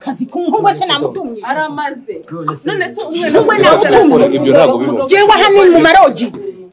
akazi ku muhungu wese namutumye aramaze none se umwe Umwe namutumye. Ibyo ntabwo bibaho. jewe aha ni mu marogi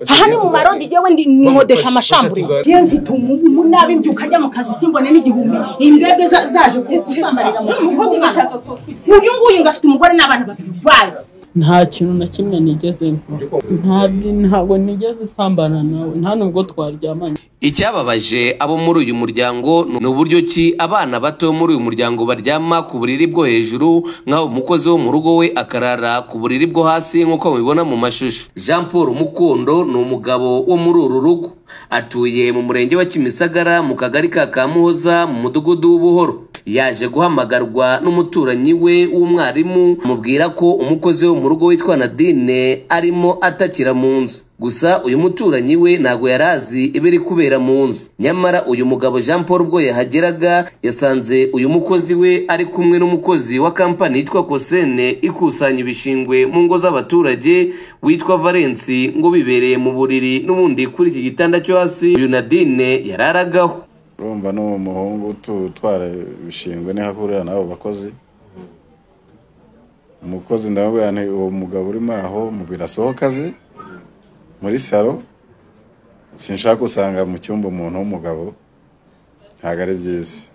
aha ni mu marogi jewe ndi nimodesha amashambure jewe mfite umu- umunabi mbyuka njya mu kazi simbone n'igihumbi imbwebwe za- zaje gusambarira mu umukobwa mwana. ubashaka ko kugira uyu nguyu ngo afite umugore n'abana babiri urwaye nta kintu na kimwe nigeze nkora nta ntabwo nigeze nsambana nawe nta nubwo twaryamanye Icyababaje abo muri uyu muryango ni uburyo ki abana bato muri uyu muryango baryama ku buriri bwo hejuru nk'aho umukozi wo mu rugo we akarara ku buriri bwo hasi nk'uko mubibona mu mashusho jean paul mukondo ni umugabo wo muri uru rugo atuye mu murenge wa kimisagara mu kagari ka kamuhoza mu mudugudu w'ubuhoro yaje guhamagarwa n'umuturanyi we w'umwarimu amubwira ko umukozi wo mu rugo witwa nadine arimo atakira mu nzu gusa uyu muturanyi we ntabwo yari azi ibiri kubera mu nzu nyamara uyu mugabo jean paul ubwo yahageraga yasanze uyu mukozi we ari kumwe n'umukozi wa kampani yitwa kosene ikusanya ibishingwe mu ngo z'abaturage witwa valensi ngo bibereye mu buriri n'ubundi kuri iki gitanda cyo hasi uyu nadine yararagaho urumva n'uwo muhungu tu- utwara ibishingwe niho ahurira n'abo bakozi umukozi ndamubwira nti uwo mugabo urimo aho mubwira asohoka aze muri salo sinshaka gusanga mu cyumba umuntu w'umugabo ntabwo ari byiza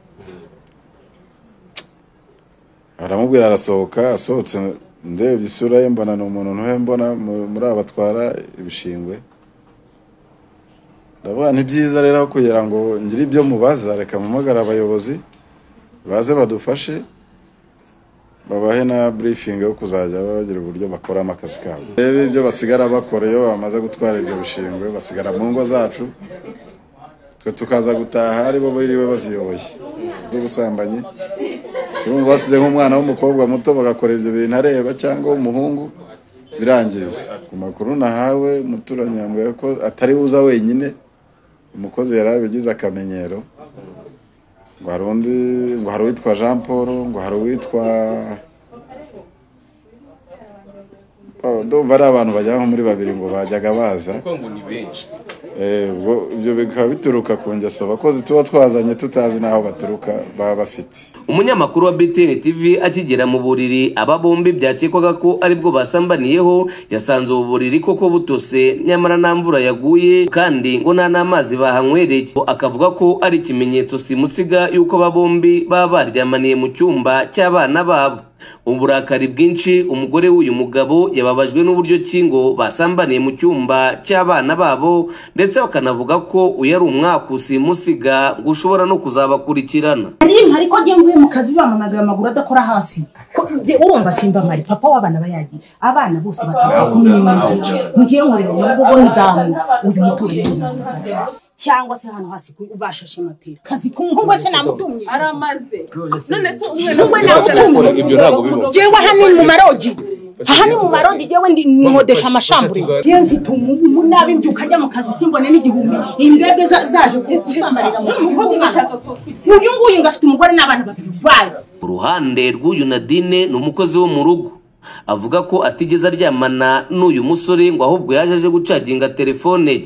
aramubwira arasohoka asohotse ndebye isura ye mbona ni umuntu ntuhe mbona mu- muri aba batwara ibishingwe ndavuga ni byiza rero aho kugira ngo ngire ibyo mubaza reka mpamagare abayobozi baze badufashe babahe na burifingi yo kuzajya bagira uburyo bakoramo akazi kabo reba ibyo basigara bakora iyo bamaze gutwara ibyo bishingwe basigara mu ngo zacu twe tukaza gutaha aribo biriwe baziyoboye z'ubusambanyi urumva basize nk'umwana w'umukobwa muto bagakora ibyo bintu areba cyangwa w'umuhungu birangiza ku makuru nahawe umuturanyi yambwiye ko atari uza wenyine umukozi yari abigize akamenyero ngo hari undi ngo hari uwitwa jean paul ngo hari uwitwa Oh, ndumva ari abantu bagera nko muri babiri ngo bajyaga baza ngo ni benshi Eh, ubwo ibyo bikaba bituruka ku ngeso abakozi tuba twazanye tutazi n'aho baturuka baba bafite umunyamakuru wa btn tv akigera mu buriri aba bombi byakekwaga ko aribwo basambaniyeho yasanze ubu buriri koko butose nyamara nta mvura yaguye kandi ngo nta n'amazi bahanywereye akavuga ko ari ikimenyetso simusiga y'uko aba bombi baba baryamaniye mu cyumba cy'abana babo uburakari bwinshi umugore w'uyu mugabo yababajwe n'uburyo ki ngo basambaniye mu cyumba cy'abana babo ndetse bakanavuga ko uyu ari umwakusi musiga ngo ushobora no kuzabakurikirana rimwe ariko njye mvuye mu kazi bamamagaye amaguru adakora hasi Ko njye urumva simba mari papa w'abana bayagiye abana bose bataza kumenya imana njye nkorera mu rugo ngo nzamuka uyu muturanyi ni umugabo. cyangwa se hano hasi ku- bashashe matera kazi ku muhungu wese namutumye aramaze none se umwe Umwe namutumye. Ibyo ntabwo bibaho. jewe aha ni mu marogi aha ni mu marogi jewe ndi nimodesha amashambure jewe mfite umu- umunabi mbyuka njya mu kazi simbone n'igihumbi imbwebwe za- zaje gusambarira mu umukobwa mwana. ubashaka ko kugira uyu nguyu ngo afite umugore n'abana babiri urwaye ku ruhande rw'uyu nadine ni umukozi wo mu rugo avuga ko atigeze aryamana n'uyu musore ngo ahubwo yaje aje gucaginga telefone ye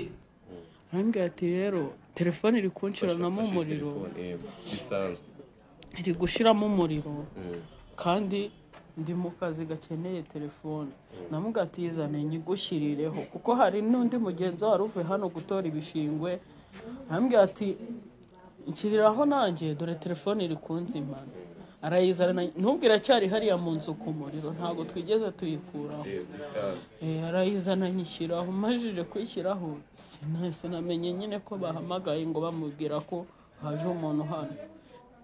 arambwira ati rero telefone iri kunshyiranamo umuriro bisanzwe iri gushiramo umuriro kandi ndi mu kazi gakeneye telefone namubwira ati yizane nyigushyirireho kuko hari n'undi mugenzi wari uvuye hano gutora ibishingwe arambwira ati nshyiriraho nanjye dore telefone iri kunzimana arayizana n'ubwo iracyari hariya mu nzu ku muriro ntabwo twigeze tuyikuraho bisanzwe Eh, arayizana nyishyiraho majije kwishyiraho sina- sinamenye nyine ko bahamagaye ngo bamubwira ko haje umuntu hano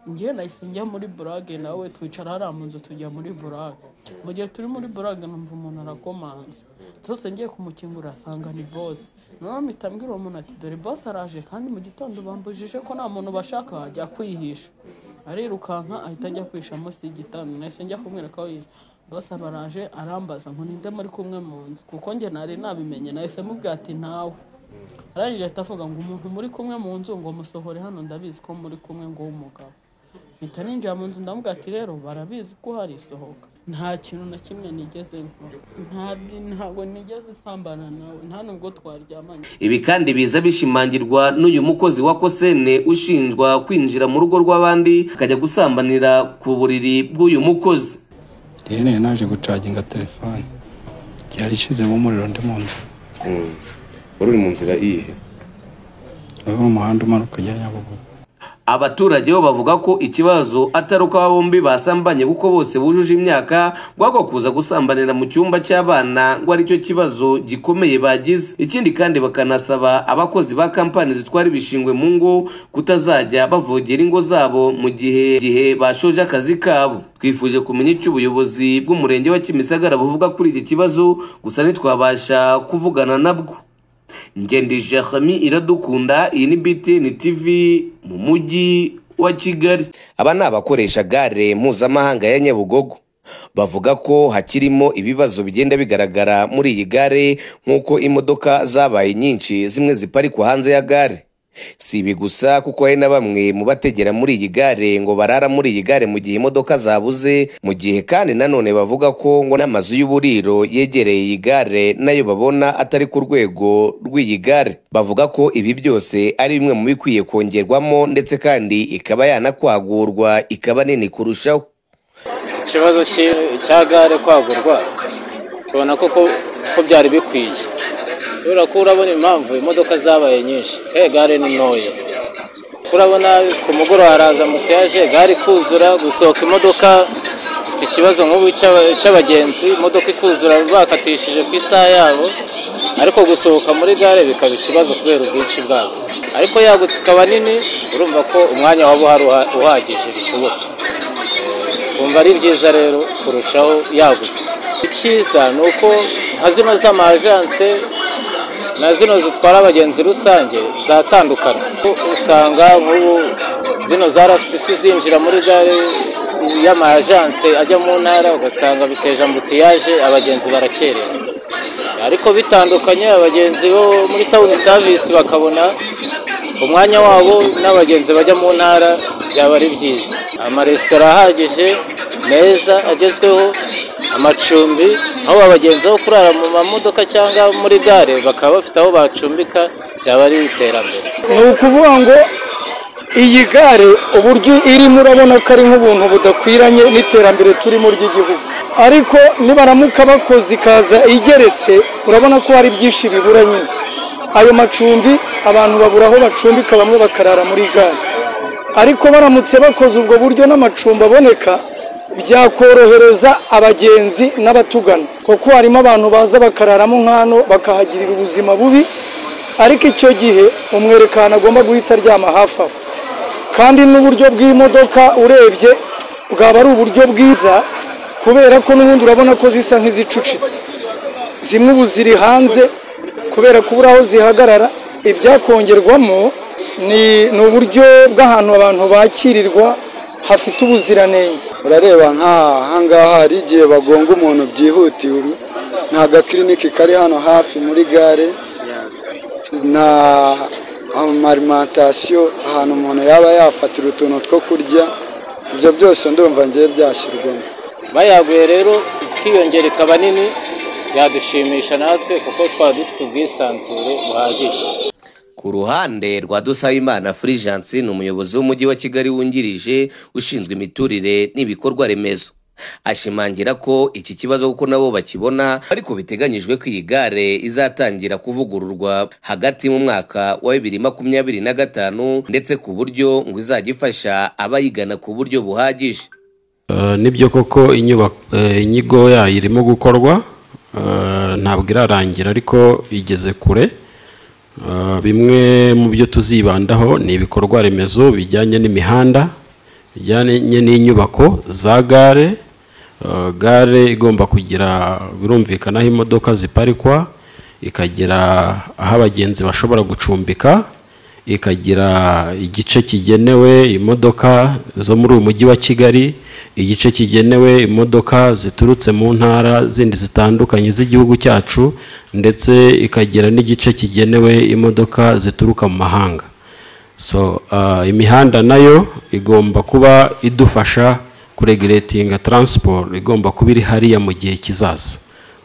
njye nahise njya muri burage nawe twicara hariya mu nzu tujya muri burage mu gihe turi muri burage numva umuntu arakomanze zose ngiye kumukingura asanga ni bosi noneho mpita mbwira uwo muntu ati dore bosi araje kandi mu gitondo bambujije ko nta muntu bashaka ajya kwihisha arirukanka ahita ajya kwihisha munsi y'igitanda nahise njya kumwereka aho yihisha bose abaraje arambaza ngo ninde muri kumwe mu nzu kuko njye nari nabimenye nahise mubwira ati ntawe arangije ahita avuga ngo umuntu muri kumwe mu nzu ngo musohore hano ndabizi ko muri kumwe ngo w'umugabo mpita ninjira mu nzu ndavuga ati rero barabizi ko hari isohoka nta kintu na kimwe nigeze nkora Nta- ntabwo nigeze nsambana nawe nta nubwo twaryamanye ibi kandi biza bishimangirwa n'uyu mukozi wa kosene ushinjwa kwinjira mu rugo rw'abandi akajya gusambanira ku buriri bw'uyu mukozi rero naje gucaginga telefone yari ishizemo umuriro ndi mu nzu wari uri mu nzira iyihe uyu ni umuhanda umanuka ujya nyabugogo abaturage bo bavuga ko ikibazo atari uko aba bombi basambanye kuko bose bujuje imyaka rwagwa kuza gusambanira mu cyumba cy'abana ngo aricyo kibazo gikomeye bagize ikindi kandi bakanasaba abakozi ba kampani zitwara ibishingwe mu ngo kutazajya bavogera ingo zabo mu gihe gihe bashoje akazi kabo twifuje kumenya icyo ubuyobozi bw'umurenge wa kimisagara buvuga kuri iki kibazo gusa ntitwabasha kuvugana nabwo Ngendi Jeremy iradukunda iyi ni BTN TV mu mujyi wa Kigali aba ni abakoresha gare mpuzamahanga ya Nyabugogo bavuga ko hakirimo ibibazo bigenda bigaragara muri iyi gare nk'uko imodoka zabaye nyinshi zimwe ziparikwa hanze ya gare si ibi gusa kuko hari na bamwe mu bategera muri iyi gare ngo barara muri iyi gare mu gihe imodoka zabuze mu gihe kandi nanone bavuga ko ngo n'amazu y'uburiro yegereye iyi gare nayo babona atari ku rwego rw'iyi gare bavuga ko ibi byose ari bimwe mu bikwiye kongerwamo ndetse kandi ikaba yanakwagurwa ikaba nini kurushaho ikibazo cy'i- cya gare kwagurwa tubona ko ko- ko byari bikwiye kubera ko urabona impamvu imodoka zabaye nyinshi kandi gare ni ntoya urabona ku mugoroba haraza mutaje gare ikuzura gusohoka imodoka ifite ikibazo nk'ubu cy'aba- cy'abagenzi imodoka ikuzura bakatishije ku isaha yabo ariko gusohoka muri gare bikaba ikibazo kubera ubwinshi bwazo ariko yagutse ikaba nini urumva ko umwanya waba uhari uha- uhagije bishoboka kumva ari byiza rero kurushaho yagutse icyiza ni uko nka zino z'amajanse na zino zitwara abagenzi rusange zatandukana usanga nk'ubu zino zarafite isi zinjira muri gare y'amajanse ajya mu ntara ugasanga biteje ambutiyaje abagenzi barakerewe ariko bitandukanye abagenzi bo muri tawuni savisi bakabona umwanya wabo n'abagenzi bajya mu ntara byaba ari byiza amaresitora ahagije meza agezweho amacumbi aho abagenzi aho kurara mu mamodoka cyangwa muri gare bakaba bafite aho bacumbika byaba ari iterambere ni ukuvuga ngo iyi gare uburyo irimo urabona ko ari nk'ubuntu budakwiranye n'iterambere turimo ry'igihugu ariko nibaramuka bakoze ikaza igeretse urabona ko hari byinshi bibura nyine ayo macumbi abantu babura aho bacumbika bamwe bakarara muri gare ariko baramutse bakoze ubwo buryo n'amacumbi aboneka byakorohereza abagenzi n'abatugana kuko harimo abantu baza bakararamo nk'hano bakahagirira ubuzima bubi ariko icyo gihe umwerekano agomba guhita aryama hafi aho kandi n'uburyo bw'imodoka urebye bwaba ari uburyo bwiza kubera ko n'ubundi urabona ko zisa nk'izicucitse zimwe ubu ziri hanze kubera ko ubura aho zihagarara ibyakongerwamo ni ni uburyo bw'ahantu abantu bakirirwa hafite ubuziranenge urareba nk'ahangaha hari igihe bagonga umuntu byihutiwe nta gakiriniki kari hano hafi muri gare nta amarimantasiyo ahantu umuntu yaba yafatira utuntu two kurya ibyo byose ndumva ngiye byashyirwamo bayaguye rero ikiyongera ikaba nini yadushimisha natwe kuko twaba dufite ubwisanzure buhagije Ku ruhande rwa Dusabimana Fulgence ni umuyobozi w'umujyi wa Kigali wungirije ushinzwe imiturire n'ibikorwa remezo ashimangira ko iki kibazo kuko nabo bakibona ariko biteganyijwe ko iyi gare izatangira kuvugururwa hagati mu mwaka wa bibiri makumyabiri na gatanu ndetse ku buryo ngo izajya ifasha abayigana ku buryo buhagije Eh, nibyo koko inyubako eh, inyigo yayo irimo gukorwa eh, ntabwo irarangira ariko igeze kure Eh, bimwe mu byo tuzibandaho ni ibikorwa remezo bijyanye n'imihanda bijyanye n'inyubako za gare Eh, gare igomba kugira birumvikana aho imodoka ziparikwa ikagira aho abagenzi bashobora gucumbika ikagira igice kigenewe imodoka zo muri uyu mujyi wa kigali igice kigenewe imodoka ziturutse mu ntara zindi zitandukanye z'igihugu cyacu ndetse ikagira n'igice kigenewe imodoka zituruka mu mahanga so ah, imihanda nayo igomba kuba idufasha kuregiretinga taransiporo igomba kuba iri hariya mu gihe kizaza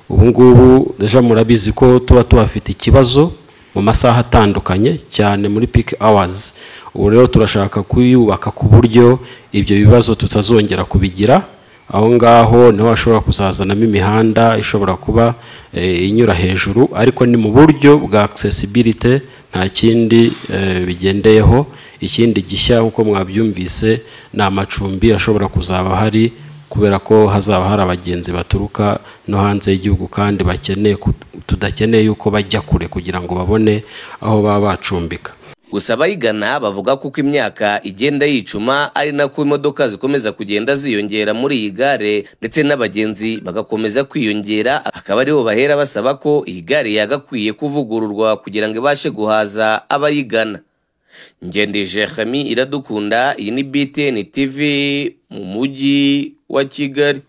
ubu ngubu deja murabizi ko tuba tuhafite ikibazo mu masaha atandukanye cyane muri peak hours ubu rero turashaka kuyubaka ku buryo ibyo bibazo tutazongera kubigira aho ngaho niho hashobora kuzazanamo imihanda ishobora kuba eh, inyura hejuru ariko ni mu buryo bwa accessibility nta kindi eh, bigendeyeho ikindi gishya nk'uko mwabyumvise ni amacumbi ashobora kuzaba hari kubera ko hazaba hari abagenzi baturuka no hanze y'igihugu kandi bakeneye ku- tudakeneye yuko bajya kure kugira ngo babone aho baba bacumbika gusa abayigana bavuga ko uko imyaka igenda yicuma ari nako imodoka zikomeza kugenda ziyongera muri iyi gare ndetse n'abagenzi bagakomeza kwiyongera akaba aribo bahera basaba ko iyi gare yagakwiye kuvugururwa kugira ngo ibashe guhaza abayigana ngendije hami iradukunda iyi ni btn tv mu mujyi wa kigali